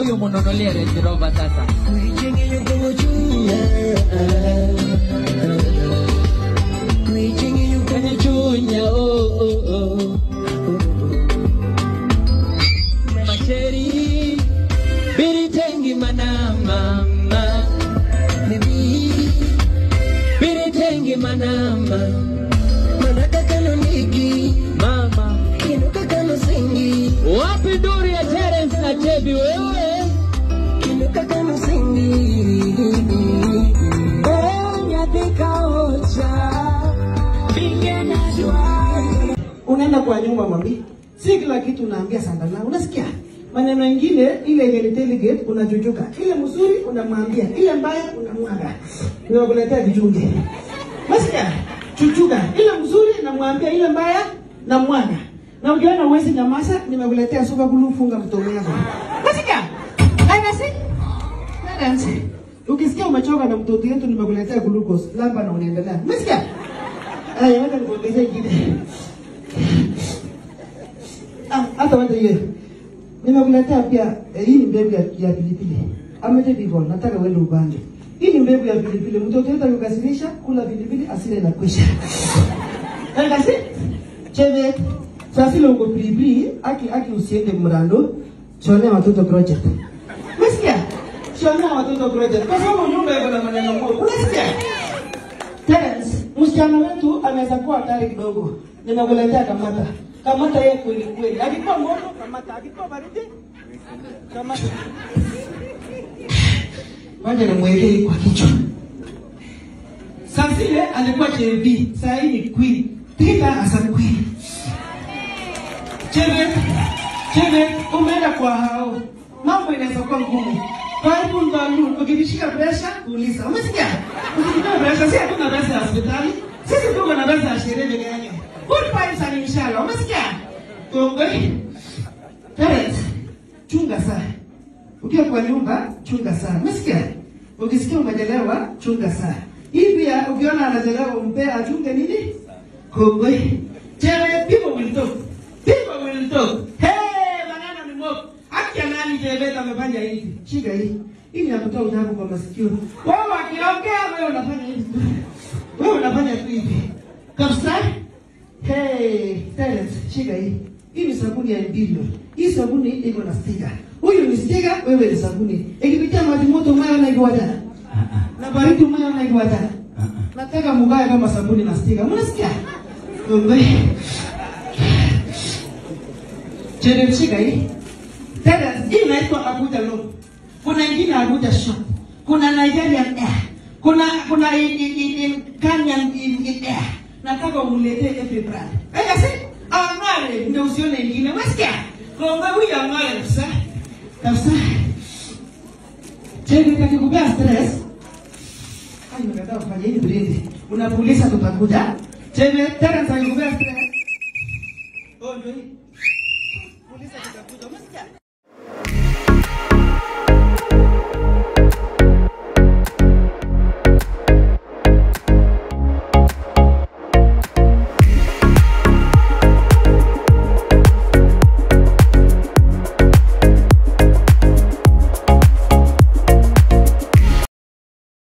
huyu mununulie Range Rover sasa. Kanichunya, oh, oh, oh. Macheri, biritengi manama, biritengi manama, mama. Wapi duri ya Terence na Chebi wewe? unaenda kwa nyumba mwambi, si kila kitu unaambia sandala, unasikia maneno mengine, ile yenye delegate unachuchuka, ile mzuri unamwambia, ile mbaya unamwaga, nimekuletea vichunge, unasikia chuchuka, ile mzuri namwambia, ile mbaya namwaga, na ukiona uwezi nyamaza, nimekuletea suka kulu, funga mdomo yako, unasikia Dada, Dada, ukisikia umechoka na mtoto yetu, nimekuletea glucose, lamba na unaendelea, unasikia Aya, wacha nikuongezee ingine. Ah, hata wacha hiyo. Nimekuletea pia eh, hii ni mbegu ya, ya pilipili. Amete hivyo, nataka uende upande. Hii ni mbegu ya pilipili. Mtoto yetu akikasirisha, kula pilipili asile na kwisha. Kasi? Cheve. Sasa ile uko pilipili, aki aki usiende mrando. Shonea watoto project. Umesikia? Shonea watoto project. Kwa sababu nyumba iko na maneno mengi. Unasikia? Terence, msichana wetu anaweza kuwa hatari kidogo. Nimekuletea kamata. Kamata yeye kweli kweli. Akikuwa moto kamata, akikuwa baridi kamata. Wacha nimwekee kwa kichwa. Sasa ile alikuwa JB, sasa hii ni queen. Tika asa queen. Chebe, chebe, umeenda kwa hao. Mambo inaweza kuwa ngumu. Kwa hivyo ndalu, ukijishika presha, uliza. Umesikia? Ukijishika presha, si hatuna pesa ya hospitali. Sisi tuko na pesa ya sherehe peke yake. Good vibes and inshallah. Umesikia? Kongwe. Parents, chunga sana. Ukiwa kwa nyumba, chunga sana. Umesikia? Ukisikia umechelewa, chunga sana. Hii pia ukiona anachelewa umpe achunge nini? Kongwe. Chewe, people will talk. People will talk. Hey, maneno ni mob. Haki ya nani Jebeta amefanya hivi? Shika hii. Hii ni ya kutoa udaku kwa masikio. Wao wakiongea wewe unafanya hivi. Wewe unafanya tu hivi. Kabisa? Hey, Terence, shika hii. Hii ni sabuni ya Imperial. Hii sabuni iko na sticker. Huyu ni sticker, wewe ni sabuni. Ikipitia maji moto umayo na ikiwata. Na baridi umayo na ikiwata. Nataka mugae kama sabuni na sticker. Mnasikia? Ngombe. Chere shika hii. Tena hii inaitwa Abuja Long. Kuna ingine Abuja Short. Kuna Nigerian Air. Kuna kuna in, in, in, in Kenyan in, in Air. Nataka umuletee every brand. Aya si angale ndio usione ingine. Unasikia? Ngombe huyu angale kabisa. Kabisa. Chere kakikupea stress. Ai nimekataa kufanya hii brindi. Unapuliza tutakuja. Chere tena kakikupea stress. Oh, ndio hii.